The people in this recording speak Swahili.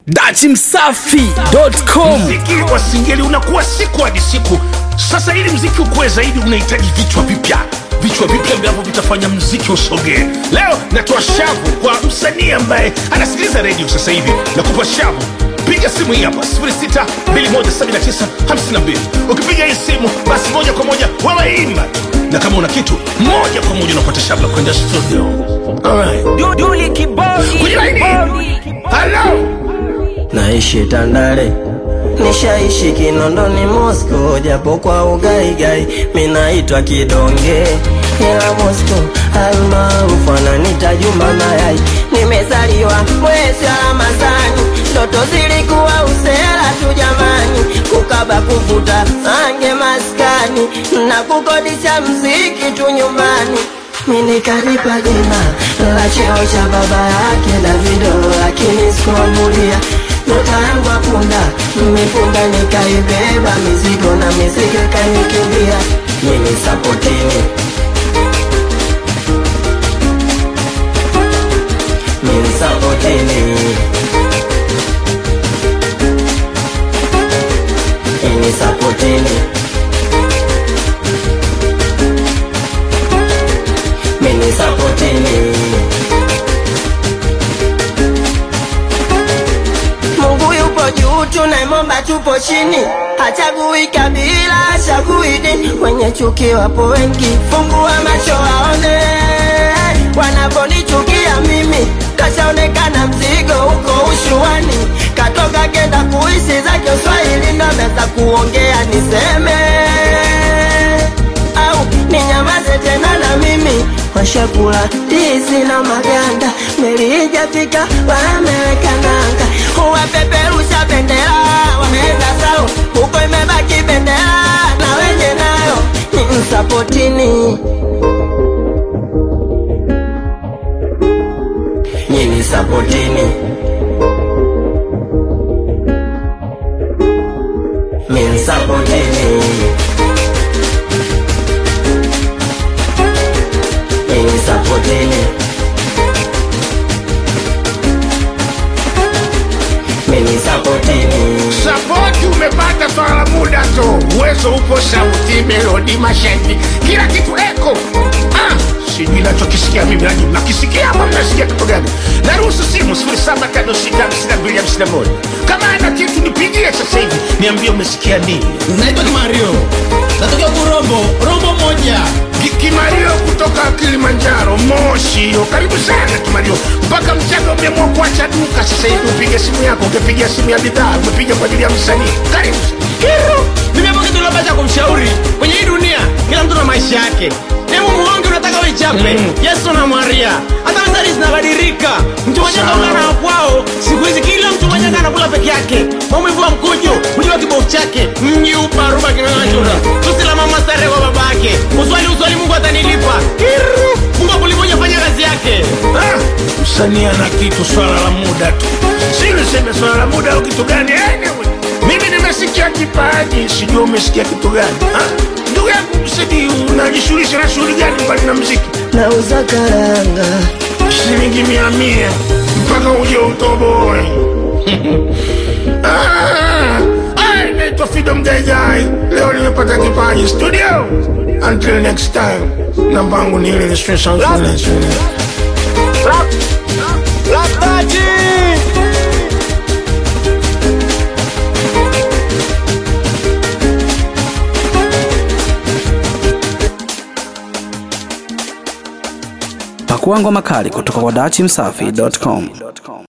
dachimsafi.com mziki wa singeli unakuwa siku hadi siku sasa ili mziki ukuwe zaidi unahitaji vichwa vipya vichwa vipya ambavyo vitafanya mziki usogee leo natoa shavu kwa msanii ambaye anasikiliza redio sasa hivi nakupa shavu piga simu hii hapa 6217952 ukipiga hii simu basi moja kwa moja wewe imba na kama una kitu moja kwa moja unapata shavu la kwenda studio Alright. Duli kibodi Kwenye laini. Hello. naishi Tandale, nishaishi Kinondoni, Moscow, japo kwa ugaigai minaitwa kidonge, ila Moscow almaarufu ananita Juma Mayai. Nimezaliwa mwezi wa Ramadhani, ndoto zilikuwa usela tu jamani, kukaba kuvuta ange maskani na kukodisha mziki tu nyumbani mimi kanipa jina la cheo cha baba yake Davido, lakini sikuambulia nyota yangu apunda mipunda, nikaibeba mizigo na mizigo kanikimbia. Mimi sapotini, mimi sapotini, mimi sapotini. mini sapotini Mungu yupo juu, tunaimomba tupo chini, hachagui kabila, hachagui dini. Wenye chuki wapo wengi, fungua macho waone wanaponichukia mimi. Kashaonekana mzigo huko ushuani, katoka kenda kuishi zake Uswahili, ndo naweza kuongea niseme au ninyamaze tena na mimi washakula ndizi na maganda meli ijafika wameweka nanga wapeperusha bendera wameenda sao huko imebaki bendera na wenye nayo ni msapotini nyini sapotini minsapotini nyini sapotini mini sapotini sapoti umepata swala la muda tu uwezo upo sauti melodi mashahidi kila kitu eko ah, sijui nachokisikia mimi nani nakisikia ama mnasikia kitu gani naruhusu simu 07565251 kama ana kitu nipigie sasa hivi niambie umesikia nini naitwa kimario natokea kurombo rombo moja Ki- kimario kutoka kilimanjaro moshi hiyo karibu sana kimario mpaka mchaga umeamua kuacha duka sasa hivi upige simu yako ungepiga simu ya bidhaa umepiga kwa ajili ya msanii karibu Kiru, mimi hapo kitu labda cha kumshauri kwenye hii dunia kila mtu na maisha yake hebu muonge unataka uichape Mm. yesu na maria hata methali zinabadilika mtu mwenyewe Sawa. kaungana na kwao siku hizi kila mtu mwenyewe anakula peke yake maumivu wa mkujo mjua kibofu chake mji uparuba kinachura tusi la mama stare kwa babake uswali uswali mungu atanilipa Kiru, mungu akuliponya fanya kazi yake Ah, msanii ana kitu swala la muda tu si niseme swala la muda au kitu gani anyway, mimi nimesikia kipaji sijua umesikia kitu gani Ah, ndugu yangu msanii unajishughulisha na shughuli gani mbali na mziki nauza karanga shilingi mia mia mpaka uje utoboe Ah, ah, naitwa Freedom Gaigai leo nimepata kipaji studio until next time namba yangu ni ile registration pakuangwa makali kutoka kwa dachimsafi.com